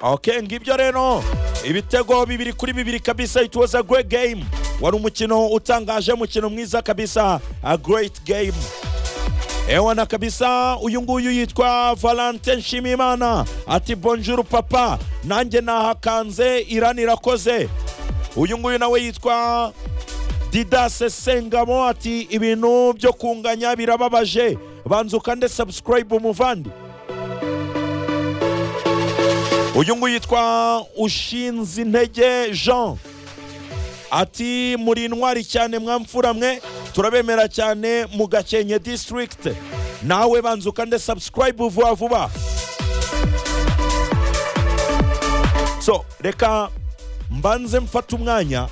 oke ngibyo rero ibitego bibiri kuri bibiri kabisa it was a great game wari umukino utangaje umukino mwiza kabisa a great game ewana kabisa uyu nguyu yitwa valentin nshimiyimana ati bonjour papa nanjye nahakanze irani irakoze uyu nguyu nawe yitwa didase sengamo ati ibintu byo kunganya birababaje banza ukande subscribe umuvandi uyu nguyu yitwa ushinze intege jean ati muri intwari cyane mwamfura mwe turabemera cyane mu gakenke district nawe banza ukande subscribe vuba vuba so reka mbanze mfate umwanya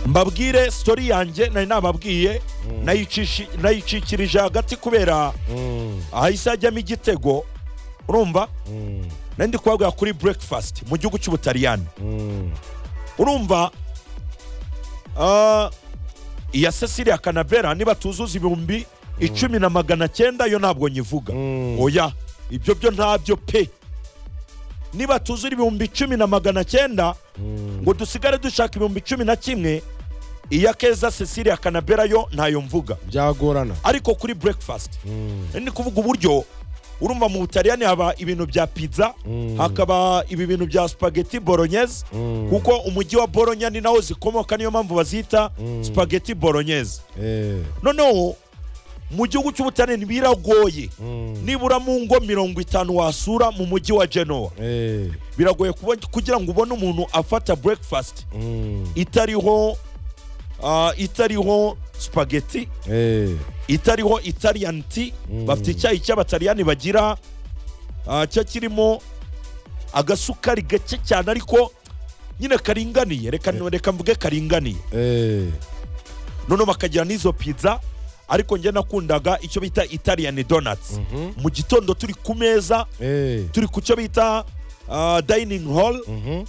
mbabwire sitori yanjye nari nababwiye nayicisha- nayicikirije hagati kubera ahise ajyamo igitego urumva nari ndi kubabwira kuri breakfast mu gihugu cy'ubutaliyani urumva ah, iya cecilia kanabera niba tuzuza ibihumbi icumi na magana cyenda yo ntabwo nyivuga oya ibyo byo ntabyo pe niba tuzura ibihumbi icumi na magana cyenda ngo dusigare dushaka ibihumbi icumi na kimwe iya keza cecilia kanabera yo ntayo mvuga byagorana ariko kuri breakfast ni kuvuga uburyo urumva mu butaliyani haba ibintu bya pizza hakaba ibi bintu bya spaghetti bolognese kuko umujyi wa bologna ni naho zikomoka niyo mpamvu bazita spaghetti bolognese Eh, noneho mu gihugu cy'ubutaliyani biragoye mm, nibura mu ngo mirongo itanu wasura mu mujyi wa genoa eh, biragoye kubona- kugira ngo ubone umuntu afata breakfast mm, itariho ah, itariho spaghetti eh, itariho italian tea Mm. bafite icyayi cy'abataliyani bagira ah, cyo kirimo agasukari gake cyane ariko nyine karinganiye reka reka mvuge karinganiye eh, noneho bakagira n'izo pizza ariko njye nakundaga icyo bita italian donuts mhm, mu gitondo turi ku meza eh, turi ku cyo bita ah, dining hall mhm,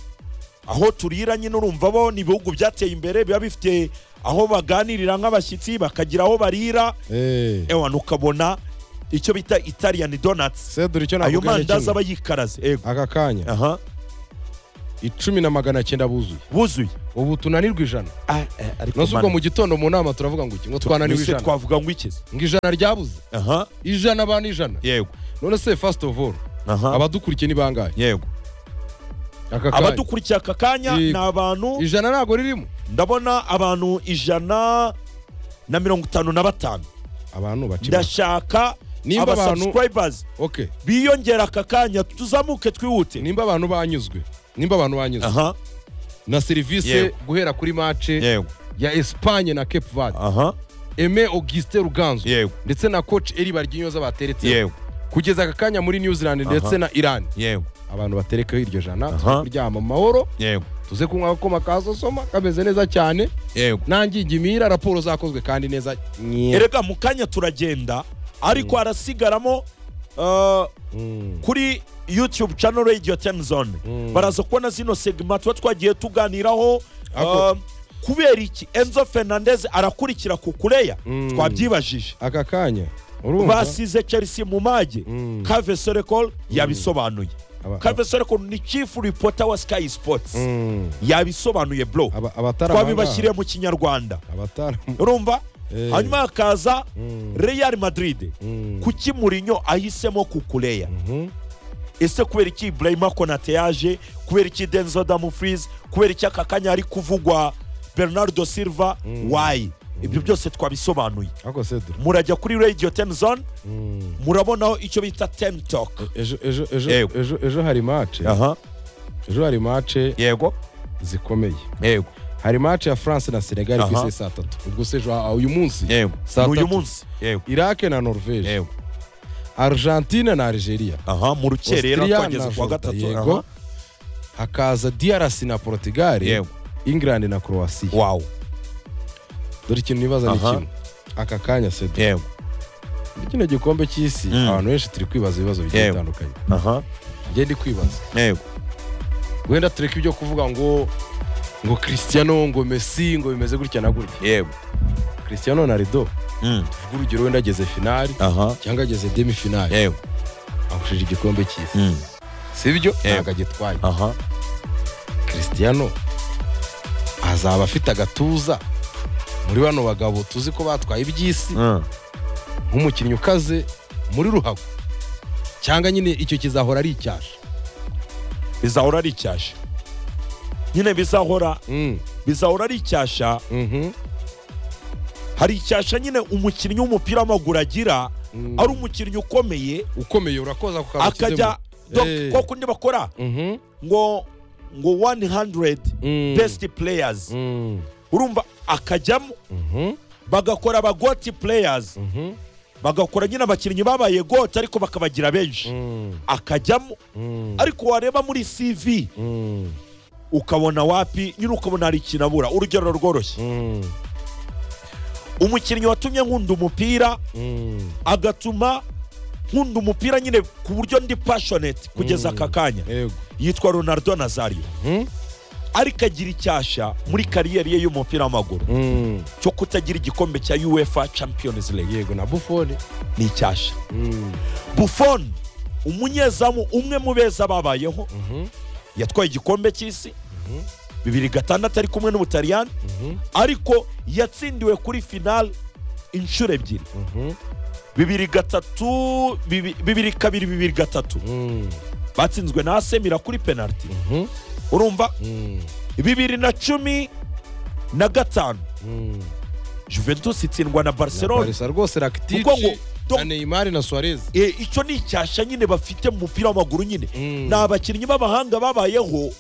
aho turira nyine urumva bo ni ibihugu byateye imbere biba bifite aho baganirira nk'abashyitsi bakagira aho barira eh. ewana ukabona icyo bita italian donuts se dore icyo ayo nakubwira ni mandazi aba kimwe. yikaraze yego aka kanya aha icumi na magana cyenda buzuye buzuye ubu tunanirwa ijana nose ubwo mu gitondo mu nama turavuga ngo iki ngo twananiwe twese ijana twavuga ngo ikize ngo ijana ryabuze aha ijana ba ni ijana yego none se first of all aha abadukurikiye ni bangahe yego aka kanya abadukurikiye aka kanya Yego. ni abantu ijana ntabwo ririmo ndabona abantu ijana na mirongo itanu na batanu abantu bakibona ndashaka Nimba abantu- abasubscribers okay biyongera aka kanya tuzamuke twihute nimba abantu banyuzwe nimba abantu banyuzwe aha na serivisi Yego. guhera kuri mace yego ya Espagne na Cape Verde aha Aime Augustin Ruganzu yego ndetse na coach Eli Barginyoza bateretse yego kugeza aka kanya muri New Zealand ndetse na Iran yego abantu baterekaho iryo jana Aha. tuze kuryama mu mahoro yego tuze kunywa akoma kasosoma kameze neza cyane yego nangingimira raporo zakozwe kandi neza nye erega mu kanya turagenda ariko harasigaramo ah, Mm, kuri youtube channel radio time zone Mm. baraza kubona zino segma tuba twagiye tuganiraho Ako- ah, kubera iki enzo fernandez arakurikira ku kureya Mm. twabyibajije aka kanya urumva basize chelsea mu mage Mm. kave sorekol yabisobanuye Aba- kave sorekol ni chief reporter wa sky sports Mm, yabisobanuye bro aba- abatari twabibashyiriye mu kinyarwanda abangahe? abatari urumva Eh. hanyuma hakaza Mm. real madrid Mm, kuki murinyo ahisemo kukureya mhm. ese kubera iki ibrahima konate yaje kubera iki denzo damufrize kubera iki aka kanya hari kuvugwa bernardo silva wayi ibyo byose twabisobanuye ako sedura murajya kuri radio ten zone Mm. murabonaho icyo bita ten talk ejo ejo ejo Yego. ejo ejo hari mace aha ejo hari mace yego zikomeye yego hari mace ya france na senegal ku Aha. isi saa tatu ubwo se ejo ah, uyu munsi yego Saa ni uyu tatu. munsi yego irake na norvege yego argentine na algeria aha mu rukerera Austria twageze na ku wa Jordan, gatatu aha. yego hakaza drc na portugal Yego. england na croatia wawu dore ikintu nibaza ni Aha. kimwe aka kanya se dore yego kino gikombe cy'isi Mm. abantu benshi turi kwibaza ibibazo bigiye Yego. bitandukanye aha ngiye ndi kwibaza yego wenda tureke ibyo kuvuga ngo ngo cristiano ngo messi ngo bimeze gutya na gutya yego cristiano ronaldo Mm. ubwo urugero wenda ageze finali aha cyangwa ageze demi finali yego agushije igikombe cy'isi Mm. sibyo Yego. ntabwo agitwaye aha christiano azaba afite agatuza muri bano bagabo tuzi ko batwaye iby'isi Mm. nk'umukinnyi ukaze muri ruhago cyangwa nyine icyo kizahora ari icyasha bizahora ari icyasha nyine bizahora Mm, bizahora ari icyasha mhm, hari icyasha nyine umukinnyi w'umupira w'amaguru agira mm. ari umukinnyi ukomeye ukomeye urakoza ku kantu akajya kizemo. dok Eh. ko kundi bakora Mhm, ngo ngo 100 mm, best players mm, urumva akajyamo mhm, bagakora abagoti players mhm, bagakora nyine abakinnyi babaye goti ariko bakabagira benshi mm, akajyamo mm, ariko wareba muri cv mm, ukabona wapi nyine ukabona hari ikintu abura urugero rworoshye mm, umukinnyi watumye nkunda umupira mm. agatuma nkunda umupira nyine ku buryo ndi passionate kugeza Mm. aka kanya yego yitwa ronaldo nazario Mhm, ariko agira icyasha muri kariyeri ye y'umupira w'amaguru mm, cyo kutagira igikombe cya uefa champions league yego na bufone ni icyasha Mm, buffon umunyezamu umwe mu beza babayeho mhm, yatwaye igikombe cy'isi Mhm. bibiri gatandatu ari kumwe n'ubutaliyani mhm, ariko yatsindiwe kuri final inshuro ebyiri mhm, bibiri gatatu bibi- bibiri kabiri bibiri gatatu mm, batsinzwe na asemira kuri penaliti mhm, urumva mm, bibiri na cumi na gatanu mm. juventus itsindwa na barcelona barisa rwose kuko ngo rakitic na donc, neymar na suarez eh, icyo ni icyasha nyine bafite mu mupira w'amaguru nyine Mm. ni abakinnyi b'abahanga babayeho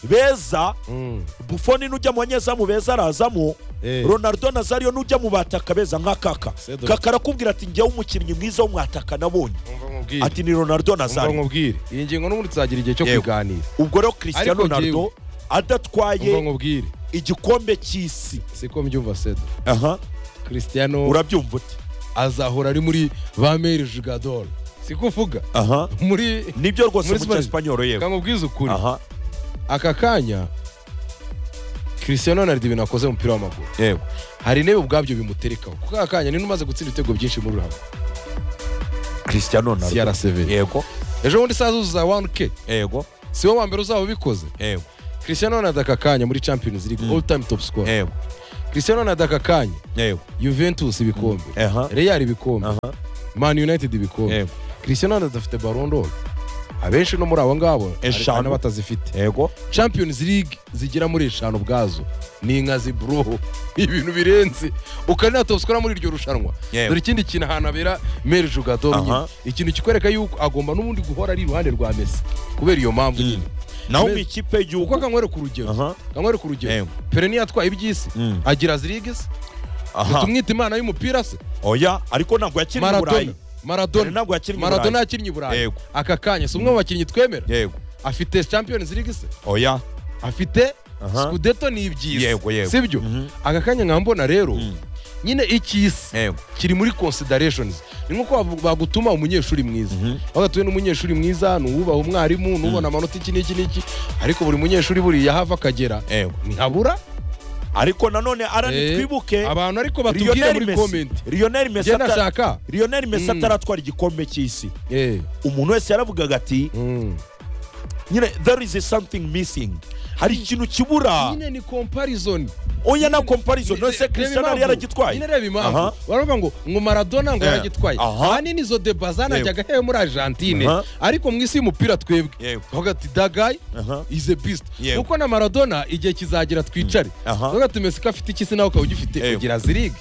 beza Mm, bufoni n'ujya mu banyezamu beza arazamo eh, ronaldo nazario n'ujya mu bataka beza nka kaka Sedo. kaka arakubwira ati njyewe umukinnyi mwiza w'umwataka nabonye umva nkubwire, ati ni ronaldo umva nazario nkubwire. iyi ngingo n'ubundi tuzagira igihe cyo Yego. kuganira ubwo rero cristiano Ariko ronaldo njyewe- umva adatwaye nkubwire igikombe cy'isi siko mbyumva sedo aha christiano urabyumva ute azahora ari muri ba meri jugador siko uvuga aha muri nibyo rwose Muri mu Spanish. cyespanyol yewe kamubwiza ukuri aha aka kanya christiano ronaldo ibintu akoze mu mupira w'amaguru yewe hari intebe ubwabyo bimuterekaho kuko aka kanya niba umaze gutsinda ibitego byinshi muri ruhago cristiano ronaldo crcv yego ejo bundi saa zuzuza 1k yego si wowe wa mbere uzaba ubikoze yego christiano ronaldo aka kanya muri champions league all time top score yego christiano ronaldo aka kanya yego juventus ibikombe aha real ibikombe aha man united ibikombe yego christiano ronaldo afite baron d'or abenshi no muri abo ngabo Eshanu. hari n'abatazifite yego champions league zigera muri eshanu ubwazo ni inka ziburo ibintu birenze ukanina top score muri iryo rushanwa Yewe. dore ikindi kintu ahantu habera meri jugador Aha. nyine ikintu kikwereka yuko agomba n'ubundi guhora ari iruhande rwa messi kubera iyo mpamvu nyine naho mu Me- ikipe uko y'igihugu akanywereka urugero aha akanywereka urugero Yewe. pere niyo yatwaye iby'isi Mm. agira zirigisi aha tumwita imana y'umupira se oya ariko ntabwo yakinnye i burayi maradona maradona Pele ntabwo yakinnye i maradona Burayi. yakinnye i burayi Yego. aka kanya si umwe mu bakinnyi twemera yego afite champions league se oya afite Aha. scudeto ni iby'isi Yego, yego. sibyo Mhm. aka kanya nkaba mbona rero Mm. nyine icy'isi yego kiri muri considerations ni nko bagu- bagutuma umunyeshuri mwiza Mhm. bagatuye n'umunyeshuri mwiza ni uwubaha umwarimu ni ubona amanota iki n'iki n'iki ariko buri munyeshuri buriya ahava akagera yego ntabura ariko nanone ara Eh, nitwibuke abantu ariko batubwire Lionel muri Messi komenti Lionel Messi njye atara- nashaka Lionel Messi Mm. ataratwara igikombe cy'isi Eh, umuntu wese yaravugaga ati mm. nyine there is something missing hari ikintu kibura nyine ni comparison oya na comparison nose Reba christian yari impamvu. yaragitwaye nyine reba Aha. impamvu baravuga ngo ngo maradona ngo Eh, yaragitwaye aha. ahanini izo deba zanajyaga hehe muri argentine Aha. ariko mu isi y'umupira twebwe Yego. bavuga ati dagayi Aha. ize bisita Yego. kuko na maradona igihe kizagera twicare Aha. bavuga ati mesika afite iki se nawe ukaba ugifite Yego. ugira zirige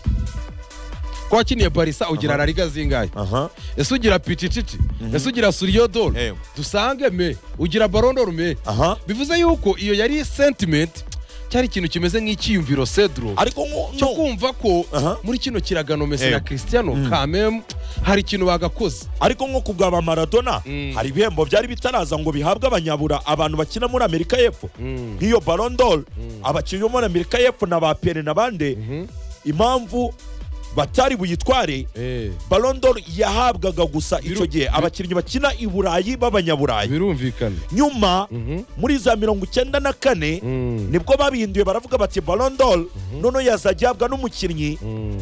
ko wakiniye barisa ugira rariga zingahe aha ese ugira picicici ese ugira suriyodoro Yego. dusange me ugira barondoro me aha bivuze yuko iyo yari sentimenti cyari ikintu kimeze nk'icyiyumviro cedro ariko nko cyo no. kumva ko Aha. muri kino kiragano Messi na Yego. christiano kamem hari ikintu bagakoze ariko nko ku bwa ba maradona Mm. hari ibihembo byari bitaraza ngo bihabwe abanyabura abantu bakina muri amerika y'epfo Mm. nk'iyo barondoro abakinnyi bo muri amerika y'epfo na ba pere na bande impamvu batari buyitware Eh, barondoro yahabwaga gusa icyo Biru- gihe abakinnyi bakina i burayi b'abanyaburayi birumvikana nyuma Mhm. muri za mirongo icyenda na kane Mm. nibwo babihinduye baravuga bati barondoro noneho yazajya ahabwa n'umukinnyi Mm.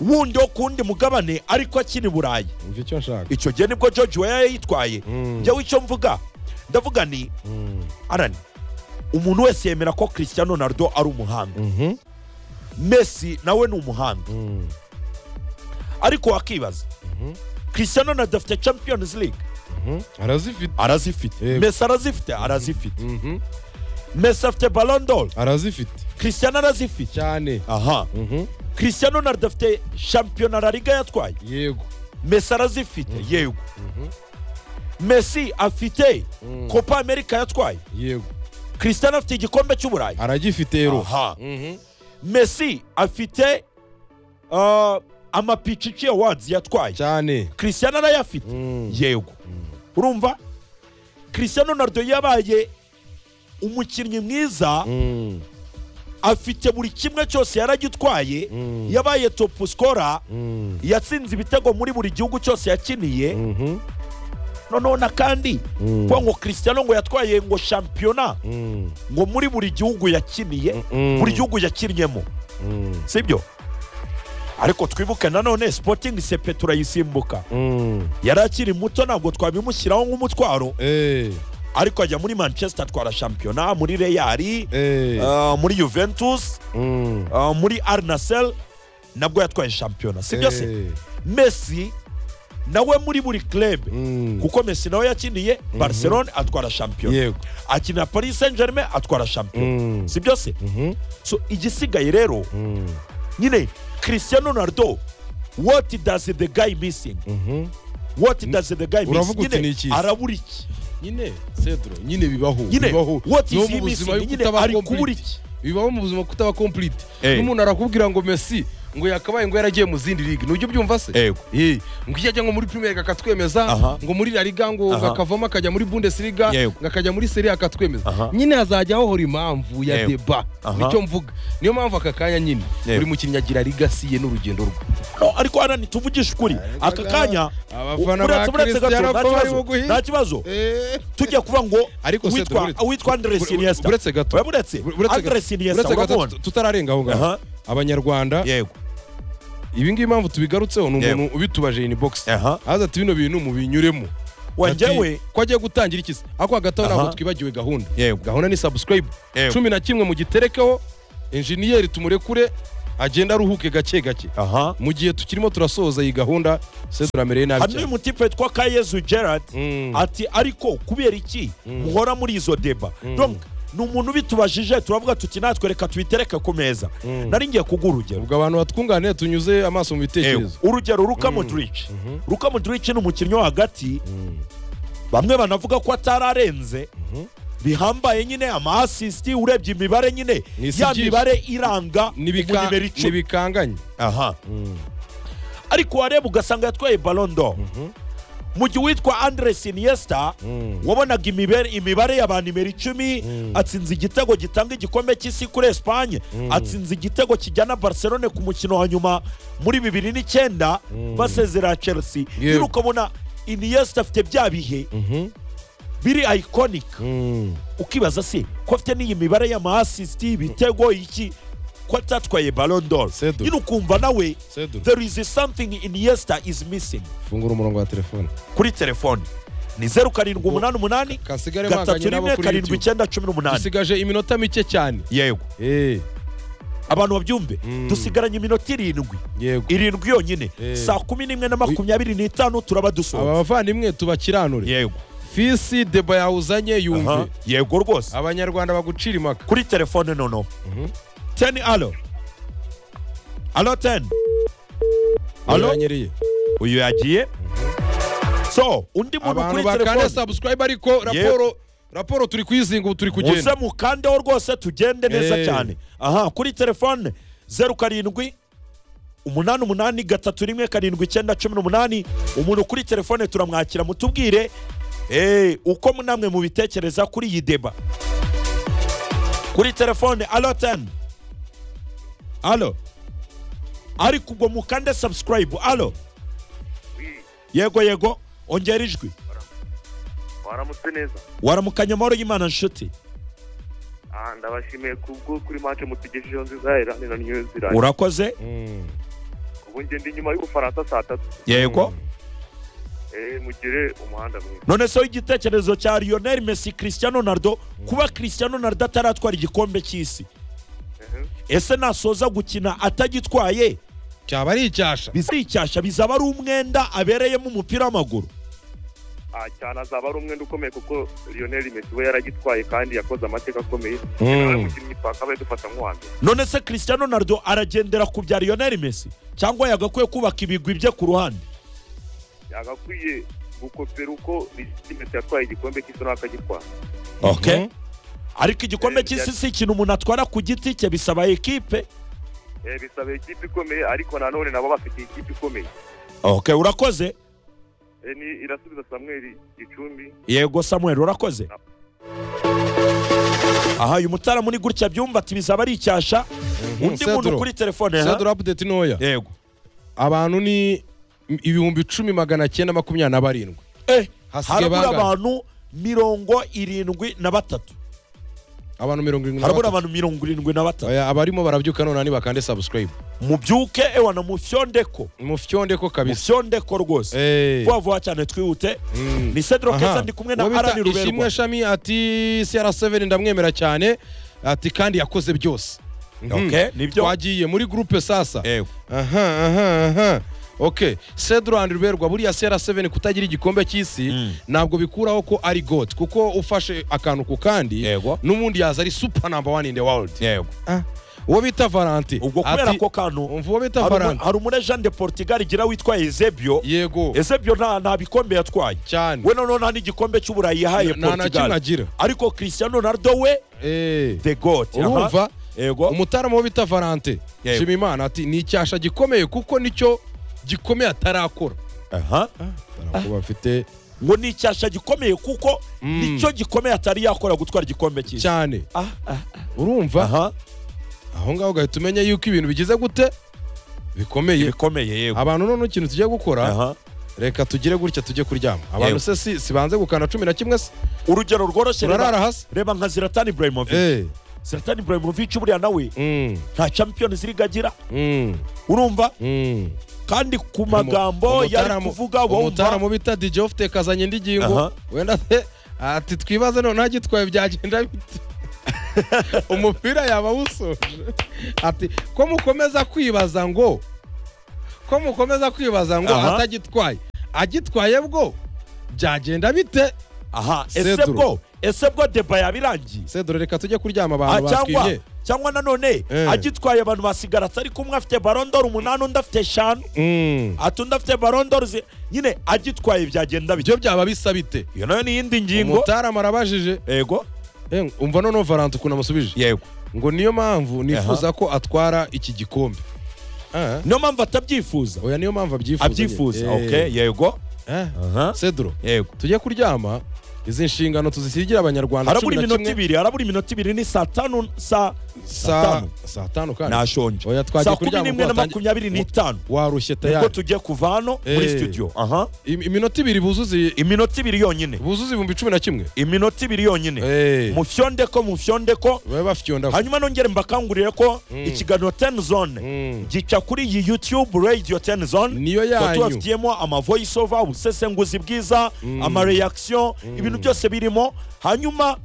wundi wo ku wundi mugabane ariko akina i burayi umva icyo nshaka icyo gihe nibwo george weah yayitwaye Mm. njyewe icyo mvuga ndavuga ni arani umuntu wese yemera ko christiano ronaldo ari umuhanga messi nawe ni umuhanga ariko wakibaza christiano ronaldo afite champions league arazifite arazifite Yego. messi arazifite arazifite messi afite ballon arazifite christiano arazifite cyane aha christiano ronaldo afite shampiyona la liga yatwaye yego messi arazifite yego messi afite copa america yatwaye yego christiano afite igikombe cy'uburayi aragifite rero aha Mhm. messi afite uh, amapichichi awards yatwaye cyane christiano arayafite Mm. yego urumva christiano ronaldo yabaye umukinnyi mwiza Mm. afite buri kimwe cyose yaragitwaye Mm. yabaye top scorer Mm. yatsinze ibitego muri buri gihugu cyose yakiniye Mhm. noneho na kandi Mm. kuba ngo christiano ngo yatwaye ngo shampiyona Mm. ngo muri buri gihugu yakiniye Mm. buri gihugu yakinnyemo Mm. sibyo ariko twibuke nanone sipotingi sepetura yisimbuka Mm. yari akiri muto ntabwo twabimushyiraho nk'umutwaro Eh, ariko ajya muri manchester atwara shampiyona muri reyari eh. uh, muri juventus Mm. uh, muri arnasel nabwo yatwaye shampiyona sibyo se Eh. messi nawe muri buri club Mm. kuko messi nawe yakiniye barcelone atwara shampiyona yego akinira paris saint germain atwara shampiyona Mm. sibyo se Mhm. so igisigaye rero Mm. nyine cristiano ronaldo what does the guy missing Mhm. what does the guy missing Uravuga uti ni nyine iki? arabura iki nyine cedro nyine bibaho nyine bibaho what No is mu he buzima yo missing nyine kutaba ari kubura complete. iki bibaho mu buzima kutaba complete Eh. n'umuntu arakubwira ngo messi ngo yakabaye ngo yaragiye mu zindi ligue nujya ubyumva se Yego. Eh, ngo iyo ajya ngo muri premier akatwemeza Aha. ngo muri la liga ngo ngo Aha. akavamo akajya muri bundesliga Yego. ngo akajya muri serie akatwemeza Aha. nyine hazajya hahora impamvu ya Yego. deba Aha. nicyo mvuga niyo mpamvu aka kanya nyine Yego. buri mukinnyi agira ligasi ye n'urugendo rwe no ariko hana ntituvugishe ukuri aka kanya abafana ba uretse uretse gato Cristiano nta ko bari kibazo, buguhi. nta kibazo Eh. tujya kuvuga ngo Ariko se witwa- Dore, uretse- witwa andres Ure- iniesta uretse gato uretse Ure- uretse andres gato- iniesta uretse gato urabona tut- tutararenga aho ngaho Aha. abanyarwanda yego ibi ngibi impamvu tubigarutseho ni Yego. umuntu ubitubaje in box Aha. aza ati bino bintu mubinyuremo wanjyewe Ati, ko agiye gutangira iki se ako hagati aho Aha. ntabwo twibagiwe gahunda Yego. gahunda ni subscribe Yego. cumi na kimwe mu giterekeho enjeniyeri tumurekure agenda aruhuke gake gake aha mu gihe tukirimo turasohoza iyi gahunda se turamereye nabi hari cyane n'umutipe witwa kayezu gerard Mm. ati ariko kubera iki muhora muri izo deba Donc, ni umuntu bitubajije turavuga tuti natwe reka tubitereke ku meza nari ngiye kuguha urugero ubwo abantu batwunganira tunyuze amaso mu bitekerezo Ewe, urugero ruka modric ruka modric ni umukinnyi wo hagati bamwe banavuga ko atararenze bihambaye nyine ama assist urebye imibare nyine Ni isi ya byinshi. mibare iranga N'ibika- nimero icumi n'ibikanganye aha ariko wareba ugasanga yatwaye balondo mu gihe uwitwa andres iniesta wabonaga imibare, imibare y'aba nimero icumi atsinze igitego gitanga igikombe cy'isi kuri esipanye atsinze igitego kijyana barcelone ku mukino wa nyuma muri bibiri n'icyenda basezerera chelsea Yego. rero ukabona iniesta afite bya bihe biri iconic Mm. ukibaza se ko afite n'iyi mibare y'ama assist ibitego iki ko atatwaye ballon d'or Sedu. nyine ukumva nawe Sedu. there is something iniesta is missing fungura umurongo wa telefone kuri telefone ni zeru karindwi umunani umunani kasigare gatatu mwanganye rimwe nabo kuri karindwi YouTube icyenda cumi n'umunani dusigaje iminota mike cyane yego Eh, abantu babyumve Mm. dusigaranye iminota irindwi yego irindwi yonyine Eh. saa kumi n'imwe na makumyabiri n'itanu turaba aba dusoza bavandimwe tubakiranure yego fisi deba yawuzanye aha, yumve yego rwose abanyarwanda bagucira impaka kuri telefone noneho teni alo alo teni alo Biranyereye. uyu yagiye so undi muntu abantu kuri bakanda telefone subscribe ariko raporo raporo turi kuyizinga ubu turi muze kugenda mukandeho rwose tugende neza Eh. cyane aha kuri telefone zeru karindwi umunani umunani gatatu rimwe karindwi icyenda cumi n'umunani umuntu kuri telefone turamwakira mutubwire eh, uko namwe mubitekereza kuri iyi deba kuri telefone alo teni alo ariko ubwo mukande subscribe alo yego yego ongera ijwi waramutse neza waramukanya amahoro y'imana nshuti aha ndabashimiye kubwo kuri make mutugejejeho nziza irani na new zealand urakoze Mm. ubu ngenda inyuma y'ubufaransa saa tatu yego eh, mugire umuhanda mwiza none se igitekerezo cya lionel messi christian ronaldo kuba christian ronaldo ataratwara igikombe cy'isi Mhm. ese nasoza gukina atagitwaye cyaba ari icyasha bizicyasha bizaba ari umwenda abereyemo umupira w'amaguru Ah, cyane azaba ari umwenda ukomeye kuko lionel messi we yaragitwaye kandi yakoze amateka akomeye nawe Mm. mukinnyi paka abaye dufata nk'uwa mbere none se christian ronaldo aragendera ku bya lionel messi cyangwa yagakwiye kubaka ibigwi bye ku ruhande yagakwiye gukopera uko Lionel messi yatwaye igikombe cy'isi nawe akagitwara okay. ariko igikombe Eh, cy'isi si ikintu umuntu atwara ku giti cye bisaba ekipe Eh, bisaba ikipe ikomeye ariko nanone nabo bafite ikipe ikomeye okay, urakoze Eh, ni irasubiza samweli gicumbi yego samuel urakoze aha uyu mutara muri gutya byumva ati bizaba ari icyasha undi muntu kuri telefone ha? sedura apudeti ntoya yego abantu ni ibihumbi icumi magana cyenda makumyabiri na barindwi eh, Hasigaye harabura bangahe? abantu mirongo irindwi na batatu abantu mirongo irindwi na harabura batatu. abantu mirongo irindwi na batatu Oya, abarimo barabyuka none nibakande sabusikarayibu mubyuke ewana mufyondeko mufyondeko kabisa mufyondeko rwose Eh. vuba vuba cyane twihute Mm. ni sedro Aha. keza ndi kumwe na Uwo bita arani ruberwa ishimwe shami ati cr7 ndamwemera cyane ati kandi yakoze byose Mhm. Okay, nibyo. twagiye muri gurupe sasa Yego. aha aha aha ok cedro and ruberwa buriya cr7 kutagira igikombe cy'isi Mm. ntabwo bikuraho ko ari god kuko ufashe akantu ku kandi Yego. n'ubundi yaza ari super number one in the world yego Ah, uwo bita valante ubwo kubera ati- ko kano umva uwo bita hari umu- valante hari umu agent de portugal igira witwaye ezebyo yego ezebyo nta nta bikombe yatwaye cyane we noneho nta n'igikombe cy'uburayi yahaye Nta na kimwe portugal agira. ariko christian ronaldo we Eh. the god aha. urumva yego umutarama wo bita valante Yego. nshima imana ati ni icyasha gikomeye kuko nicyo gikomeye atarakora aha atarakora afite ngo ni icyasha gikomeye kuko Mm. nicyo gikomeye atari yakora gutwara igikombe cy'isi cyane Ah, ah, urumva aha aho ngaho ugahita umenya yuko ibintu bigize gute bikomeye ibikomeye yego abantu none ikintu tugiye gukora aha reka tugire gutya tujye kuryama abantu Yego. se si si banze gukanda cumi na kimwe se urugero rworoshye turarara reba hasi reba nka ziratani ibrahimovic Eh, ziratani ibrahimovic buriya nawe mm, nta champions league agira mm, urumva mm. kandi ku magambo Umutara yari mu- kuvuga wumva umutaramu bita DJ ufite kazanye indi Aha. ngingo wenda se ati twibaze none agitwaye byagenda bite umupira yaba awusoje ati ko mukomeza kwibaza ngo ko mukomeza kwibaza ngo Aha. atagitwaye agitwaye bwo byagenda bite aha ese Cedro. bwo ese bwo deba yabirangiye sedore reka tujye kuryama Ah, abantu cyangwa batwibye cyangwa nanone Eh. agitwaye abantu basigara atari kumwe afite barondoro umunani undi afite eshanu Mm. ati undi afite barondoro zi- nyine agitwaye byagenda bijya ibyo byaba bisa bite iyo nayo ni iyindi ngingo umutaramu arabajije yego Eh, umva noneho varanti ukuntu amusubije yego ngo niyo mpamvu nifuza ko atwara iki gikombe Ah, niyo mpamvu atabyifuza oya niyo mpamvu abyifuza abyifuza nyine. Eh, okay yego eh, aha cedro yego tujye kuryama izi nshingano tuzisigira abanyarwanda harabura cumi na iminota kimwe ibiri harabura iminota ibiri ni saa tanu saa saa saa tanu kandi nashonje Oya, twagiye saa kumi kuryama n'imwe na ubwo watangi- makumyabiri n'itanu warushye nibwo tayari tugiye kuva hano muri Eh. studio aha Im- iminota ibiri buzuze iminota ibiri yonyine buzuze ibihumbi cumi na kimwe iminota ibiri yonyine Eh, mufyondeko mufyondeko babe bafyonda hanyuma nongere mbakangurire ko ikiganiro ten zone Mm. gica kuri iyi youtube radio ten zone niyo tuba yanyu tubafitiyemo amavoice over ubusesenguzi bwiza amareaction ibintu byose birimo hanyuma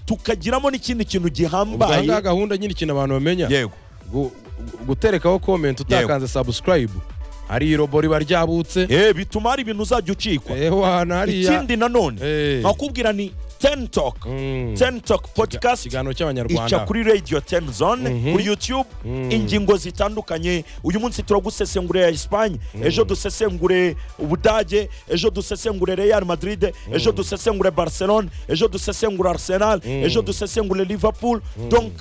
tukagiramo n'ikindi kintu gihambaye ubwanga gahunda nyine ikintu abantu bamenya yego Gu- gu- guterekaho komenti utakanze subscribe hari irobo riba ryabutse Eh, bituma hari ibintu uzajya ucikwa Eh, wana hariya ikindi nanone Eh. nkakubwira ni ten talk Mm. ten talk podcast ikiganiro ica cy'abanyarwanda kuri radio ten zone kuri youtube ingingo zitandukanye uyu munsi turagusesengurira ya espagne ejo dusesengure ubudage ejo dusesengure real madrid ejo dusesengure barcelone ejo dusesengure arsenal ejo dusesengure liverpool donc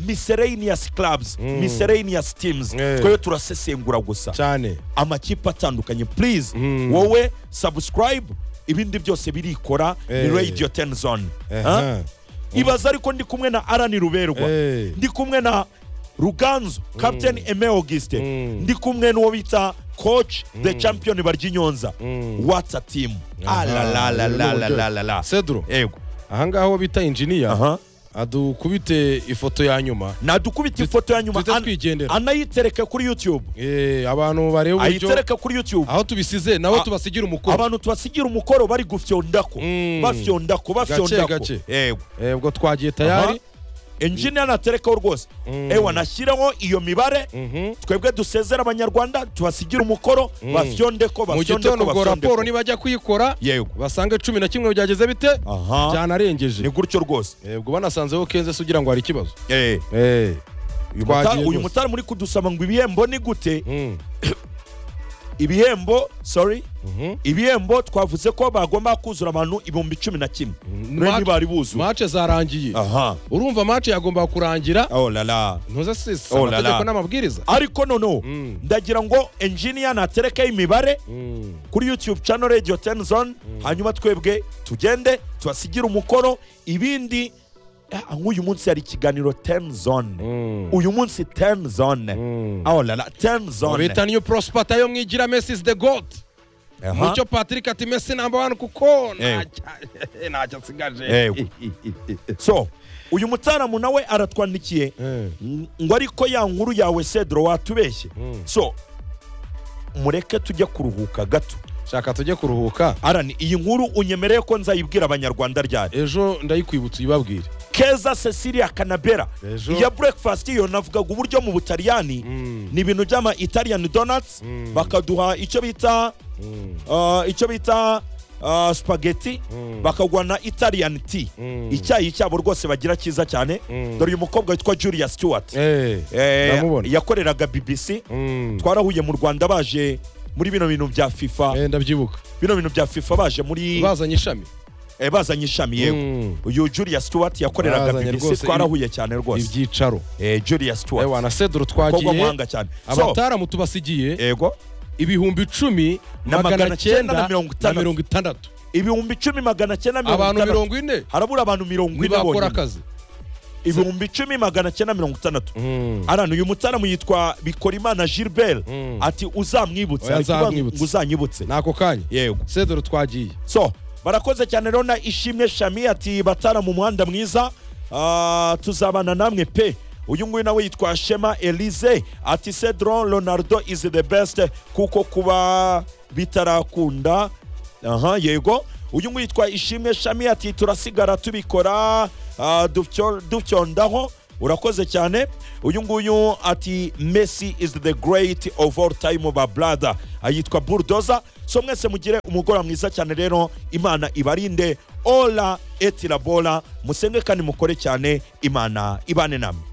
miscellaneous clubs miscellaneous teams Eh. twebwe turasesengura gusa cyane amakipe atandukanye please wowe subscribe ibindi byose birikora ni Eh. radio ten zone Aha. Ha? ibaza ariko ndi kumwe na arani ruberwa Eh. ndi kumwe na ruganzu captain eme auguste ndi kumwe n'uwo bita coach the champion barya inyonza whatsa team Aha, alalalalalalalala Cedro yego ahangaha uwo bita injiniya aha adukubite ifoto ya nyuma nadukubita ifoto ya nyuma tujye an- twigendera anayitereke kuri youtube Eh, abantu bareba uburyo ayitereke kuri youtube aho tubisize nabo A- tubasigira umukoro abantu tubasigira umukoro bari gufyondako Mm. bafyondako bafyondako gace. yego Eh, ubwo twagiye tayari enjiniya naterekaho rwose Mm. ewa nashyiraho iyo mibare Mhm. twebwe dusezera abanyarwanda tubasigira umukoro Mm. bafyondeko mu gitondo ubwo raporo bafyondeko nibajya kuyikora yego basange cumi na kimwe byageze bite aha byanarengeje ni gutyo rwose Eh, ubwo banasanzeho kenze se ugira ngo hari ikibazo Eh, Eh, uyu Twagiye muta- uyu rwose. mutari muri kudusaba ngo ibihembo ni gute mm, ibihembo sorry mhm. ibihembo twavuze ko bagomba kuzura abantu ibihumbi cumi na kimwe Match- rero ntibari buzuye mace zarangiye aha urumva mace yagombaga kurangira oh la la ntuze sisi Oh la la. amategeko n'amabwiriza ariko noneho Mm. ndagira ngo enjiniya natereke imibare Mm. kuri youtube channel radio 10 zone hanyuma twebwe tugende tubasigire umukoro ibindi ah, nk'uyu munsi hari ikiganiro 10 zone Mm. uyu munsi 10 zone Mm. oh la la 10 zone bita niyo prospata yo mwigira messi is the god Aha. mucyo patrick ati messi namba wani kuko Ewe. ntacyo- ntacyo asigaje Ewe. so uyu mutaramu nawe aratwandikiye Eh. ng- ngo ariko ya nkuru yawe cedro watubeshye Mm. so mureke tujye kuruhuka gato shaka tujye kuruhuka arani iyi nkuru unyemereye ko nzayibwira abanyarwanda ryari ejo ndayikwibutsa uyibabwire keza cecilia kanabera Ejo. iya breakfast yo navugaga uburyo mu butaliyani Mm. ni ibintu by'ama italian donuts Mm. bakaduha icyo bita Mm. uh, icyo bita uh, spaghetti Mm. bakaguha na italian tea Mm. icyayi cyabo rwose bagira cyiza cyane Mm. dore uyu mukobwa witwa julia stewart Eh, Eh, ndamubona. yakoreraga bbc Mm. twarahuye mu rwanda baje muri bino bintu bya fifa Eh, ndabyibuka bino bintu bya fifa baje muri bazanye ishami eh, bazanye ishami yego Mm. uyu julia stewart yakoreraga Bazanye bbc rwose twarahuye cyane rwose ibyicaro Eh, julia ewa stewart na sedro kobwa twagiye muhanga cyane so abataramu tubasigiye yego ibihumbi icumi Na magana magana cyenda cyenda na mirongo itandatu. na mirongo itandatu ibihumbi icumi magana cyenda mirongo abantu itandatu mirongo ine harabura abantu mirongo ine ntibakora bonyine akazi ibihumbi icumi magana cyenda mirongo itandatu Mm. arano uyu mutaramu yitwa bikorimana gilbert Mm. ati uzamwibutse Oya, ari kuvuga ngo nzamwibutse. uzanyibutse n'ako kanya yego sedro twagiye so barakoze cyane rero na ishimwe shami ati batara mu muhanda mwiza Ah, tuzabana namwe pe uyu nguyu nawe yitwa shema elize ati cedro ronaldo is the best kuko kuba bitarakunda aha yego uyu nguyu yitwa ishimwe shami ati turasigara tubikora ah, dufyo- dufyondaho urakoze cyane uyu nguyu ati messi is the great of all time ba brother ayitwa bulldozer so mwese mugire umugoroba mwiza cyane rero imana ibarinde ola eti la bola musenge kandi mukore cyane imana ibane namwe